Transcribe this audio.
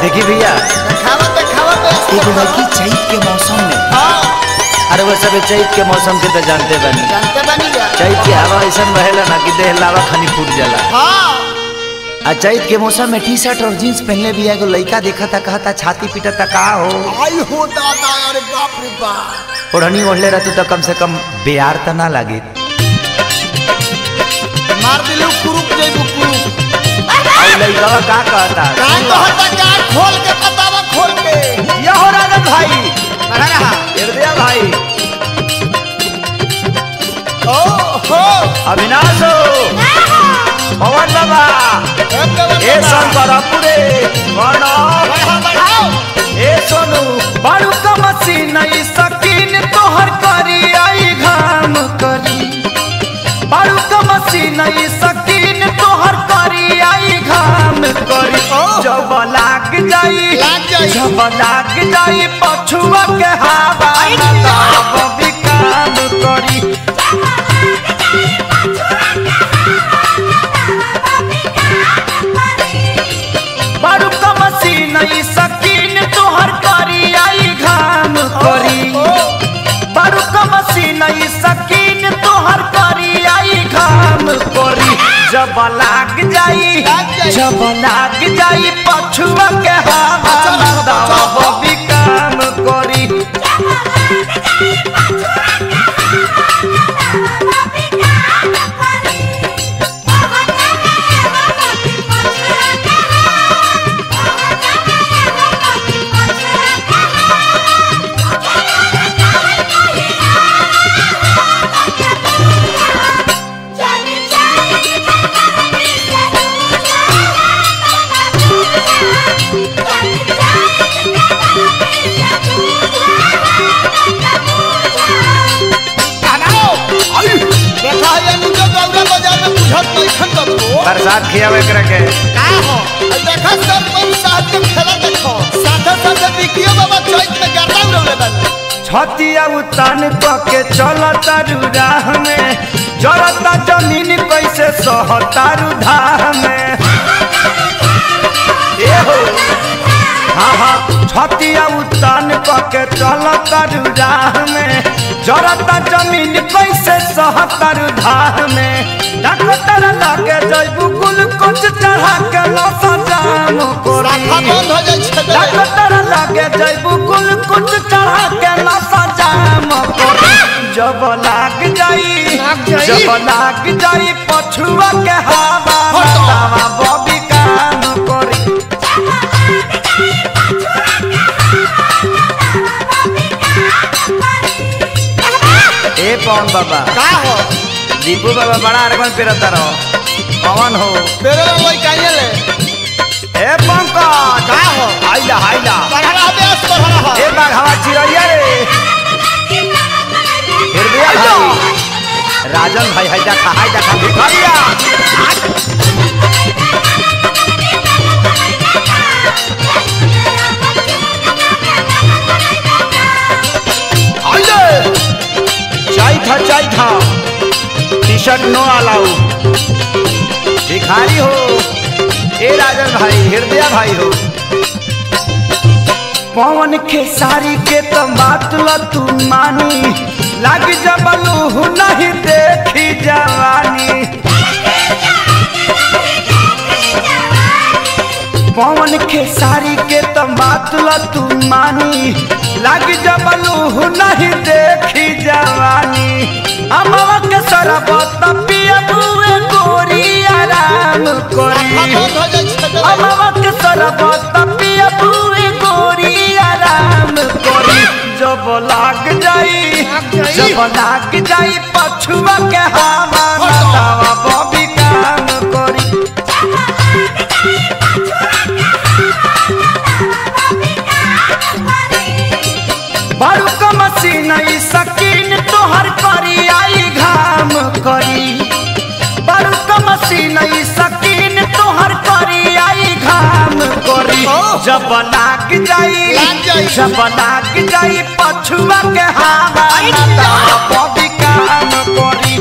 देखी भैया देखावा देखावा तो एगो लड़की चैत के मौसम में हाँ अरे वो सब चैत के मौसम के तो जानते बनी जानते बनी जा चैत के हवा ऐसा बहेला ना कि देह लावा खनी फूट जाला हाँ आ चैत के मौसम में टी शर्ट और जीन्स पहनले भी एगो लड़का देखा था कहता छाती पीटा था का हो आई हो दादा अरे बाप रे बाप ओढ़नी ओढ़ले रहती तो कम से कम बेयार तो ना लागे मार दिलू कुरुक जइबू कुरुक और लड़का का कहता का कहता का खोल के बतावा खोल के ये हो राजन भाई अरे रहा हृदय भाई ओ हो अविनाश हो पवन बाबा ए शंकरपुरे प्रणव बढ़ाओ बढ़ाओ ए सोनू बारू का मशीन ई सकीन तोहर करी आई घाम करी बारू का मशीन ई सकीन तोहर करी आई घाम करी जब लाग जाई लाग जाई। जब लाग जाई पछुआ के हवा तब भी काम करी बारू का मशीन ई सकीन तोहर करी आई घाम करी बारू का मशीन ई सकीन तोहर करी आई घाम करी जब लाग जाई लाग जाई। जब लाग जाई पछुआ के हवा अच्छा, अच्छा। तब भी काम करी बनाओ आई देखा ये नुजो गौरा बाजार में बुझत नहीं खन दबो प्रसाद खियावे करे के का हो आ देखा सब कोई साथ के खेला देखो साथे साथे बिकियो बाबा चैत में गर्दा उड़ले बन छतिया उतान के चलता राह में जरता जमीन कैसे सहतारू धाह में ए हो हाँ हाँ छतिया उतान के चलता राह में जरता जमीन कैसे सहतारू धाह में डॉक्टर लगे जैबू कुल कुछ चढ़ा के लसा जाम राखा कोरी बंद हो जाई छे दे डॉक्टर लगे जैबू कुल कुछ चढ़ा के नशा जाम करी जब लाग जाई लाग जाई। जब लाग जाई पछुआ के हवा हटो। बतावा बॉबी काम करी ए पवन बाबा का हो दीपू बाबा बड़ा अरगन पेरता रहो पवन हो मेरे में वही काहे ले ए पंकज का हो आइला आइला बढ़ा बेस बढ़ा हो ए बाघवा चिड़ैया रे हृदय भाई राजन भाई है देखा है देखा भिखरिया आइले चाय था चाय था टी शर्ट नो अलाउ भिखारी हो ए राजन भाई हृदय भाई हो पवन के सारी के तो बात ल तू मानी लग जबलू नहीं देखी जवानी पवन के सारी के तो बात ल तू मानी लग जबलू नहीं देखी जवानी अमवा के सरबत पिया बुए गोरी आराम राखा करी बंद हो जाई छे दे अमवक सरबत पिया पूरी गोरी आराम करी जब लाग जाई लाग जाई। जब लाग जाई पछुआ के हवा हटो। बतावा बॉबी काम करी बारू का मशीन ई सकीन तोहर करी आई घाम करी बारू का मशीन ई सकीन तोहर करी आई घाम करी जब लाग जाई लाग जाई। जब लाग जाई पछुआ के हवा आई बतावा बॉबी काम करी